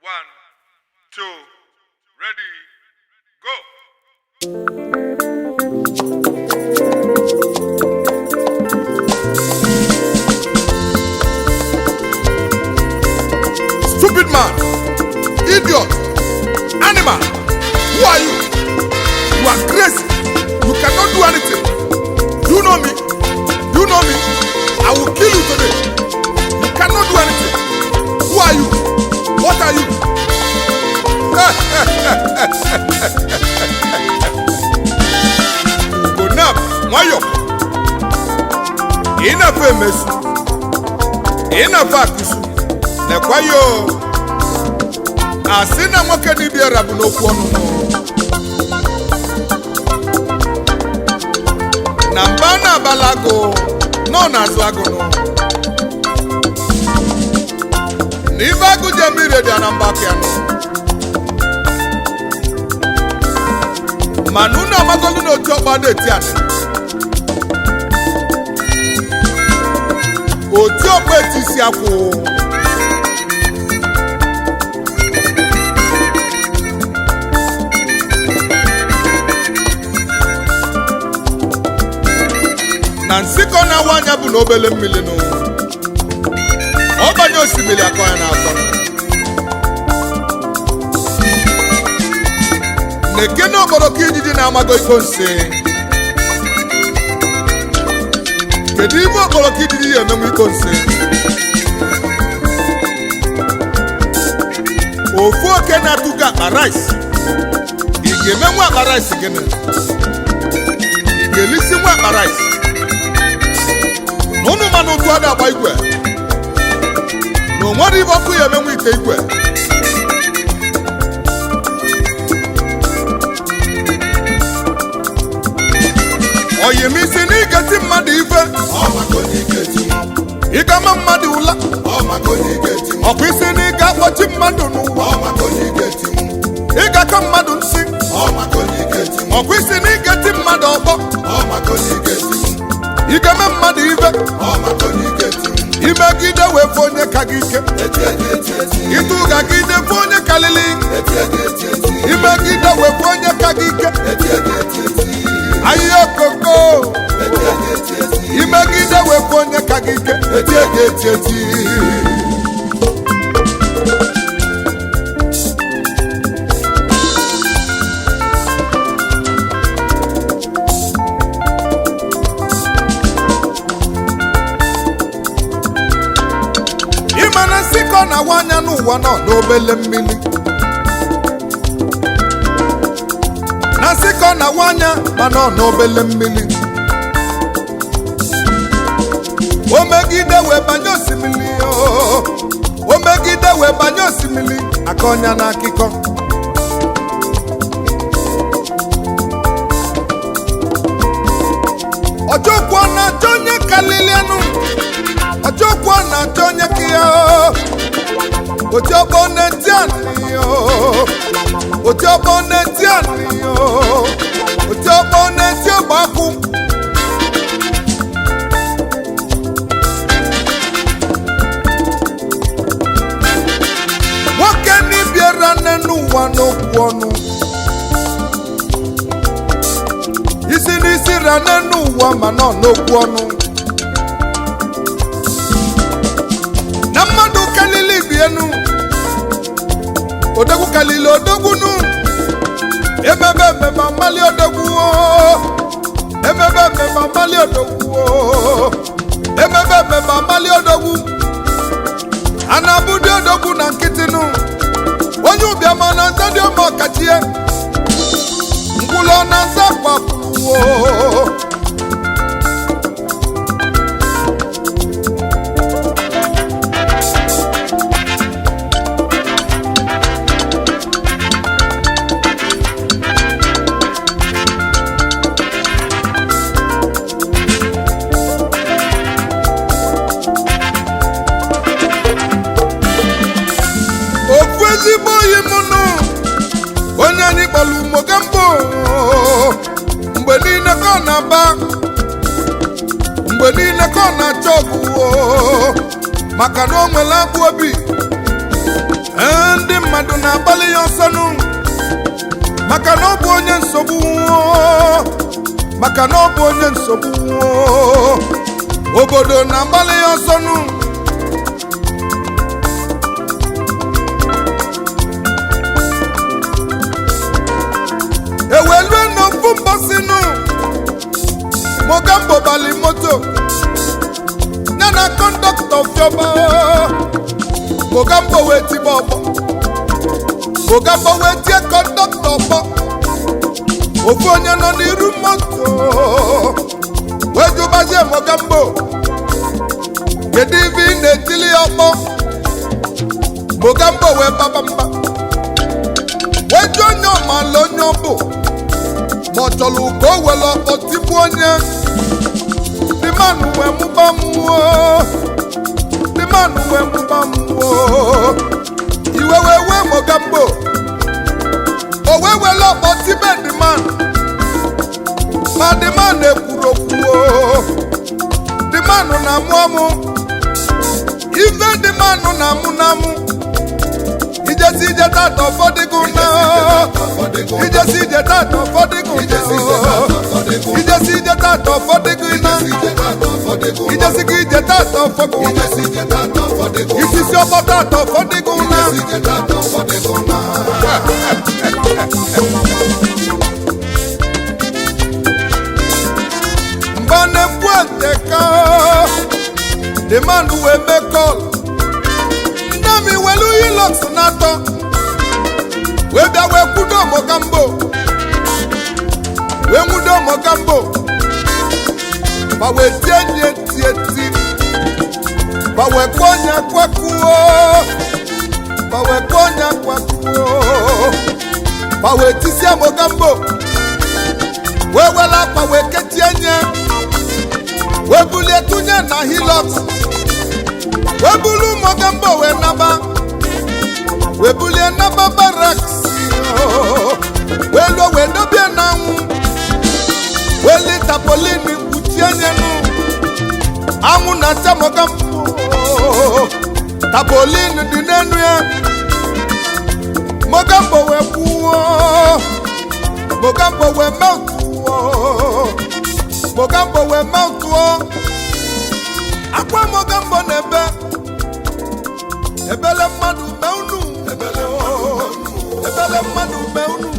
One, two, ready, go. Stupid man, idiot, animal, who are you? You are crazy. You cannot do anything. You know me. You know me. I will kill you today. You cannot do anything. Who are you? What are you? Go now, nwayọ. Ị na-efe emesu. Ị na-efe akụsu. Lekwa ya o. Asị na nwoke dibịara bụ n'okwu ọnụnụ. na mba na-abala agụ nọ n'azụ agụnụ na ibe agụ ji eme ire dị ya na mba aka ya nọ mana unu amagolu na otu ọkpa na-eti anị otu ọkpa eti isi akwụ na nsịkọ na-awa anya bụ na obele mmiri nụ ọbanye osimiri akọ ya na-akọ na-eke na okporoko ijiji na-amago iko nsi kedu ime okporoko ijiji ya emenwe iko nsi ofu oke na-atụgo akpa rice ị ga-emenwe akpa rice gịnị ị ga-elisi nwa akpa rice na ụnụ mmanụ ụtụ a ga-agba igwe na o nwere ibe ọkụ ya emenwe ite igwe oyimisi na igeti mmadụ ife ịgama mmadụ ụla ọkwa isi na ịga akpọchi mmadụ n'ụwa ịgakọ mmadụ nsị ọkwa isi na igeti mmadụ ọkpọ igeme mmadụ ife imegide wee fụ onye ka gị ike ịtụga gide fụ onye kalili imegide wee fụ onye ka gị ike ahịhịa okoko imegide wee fụ onye ka gị ike etie gị eti eti ịma na nsịkọ na-awa anya n'ụwa nọ n'obele mmiri na nsịkọ na-awa anya ma nọ n'obele mmiri o megide wee banye osimiri oo. o megide wee banye osimiri aka ọnya na akịkọ ọjọkwụ na-achọ onye kalilianụ ọjọkwụ na-achọ onye ka ya ojọgbọ na-eti anị ojọgbọ na-eti anị ojọgbọ na-eti ọgbakụ nwoke n'ibiara nne n'ụwa n'okwu ọnụ isi n'isi ra nne n'ụwa ma nọ n'okwu ọnụ na mmadụ kalili bienu odogwu kalili odogwunu emebe ememe amali odogwu oo. emebe ememe amali odogwu oo. emebe ememe amali odogwu a na-abụdị odogwu na nkịtịnụ onye ụbịama na nza dị ọma ọkachie ngwụlọ na nza kpakwuo ofu ezigbo oyi m nụ onye anyị kpọrọ umogambo mgbe niile ka ọ na-aba mgbe niile ka ọ na-achọ ọgwụ maka na o nwere abụ obi Ee, ndị mmadụ na-agbalị ya ọsọnụ maka na ọ bụ onye nsogbu maka na ọ bụ onye nsogbu obodo na-agbalị ya ọsọnụ ewelue n'ofu mbọsịnụ mogambo bali moto ya na kọndọktọ fiọba mogambo wee tiba ọgbọ mogambo wee tie kọndọktọ ọgbọ ofu onye nọ n'iru moto wee jụbazie mogambo kedu ibe ị na-etili ya ọkpọ mogambo wee baba mba wee jụ onye ọmala onye ọ bụ ma ọ chọrọ ka o were ọkpọ tigbu onye ndị mmanụ wee mụba mmụọ ndị mmanụ wee mụba mmụọ iwe wee wee mogambo o wee were ọkpọ tibe ndị mmanụ ma ndị mmanụ ekwuru okwu ndị mmanụ na-amụ amụ ife ndị mmanụ na-amụ na-amụ ijesi ije tata ụfọdụ na ijesi ije tata ụfọdụ na ijesi ije tata ụfọdụ na ijesi gị ije tata ụfọdụ isisi ọkpọ tata ụfọdụ na mgbe na-ekwu nteka the man wee mee call nne m iwelu hilux na-atọ wee bịa wee kwudo mogambo wee nwudo mogambo ma wee tie nye tie ti ma wee kpọọ onye kwakuo ma wee kpọọ onye kwakuo ma wee tisie mogambo wee were akpa wee kechie nye wee bulie tụnye na hilux wee bulu mogambo wee naba wee bulie naba baraks wee luo wee dobie n'anwụ wee li tapolin kpuchie nyenu anwụ na-acha mogambo tapolin dị n'enu ya mogambo wee kwuo mogambo wee meltuo mogambo wee meltuo akwa mogambo na-ebe ebele mmadụ mee unu ebele mmadụ mee unu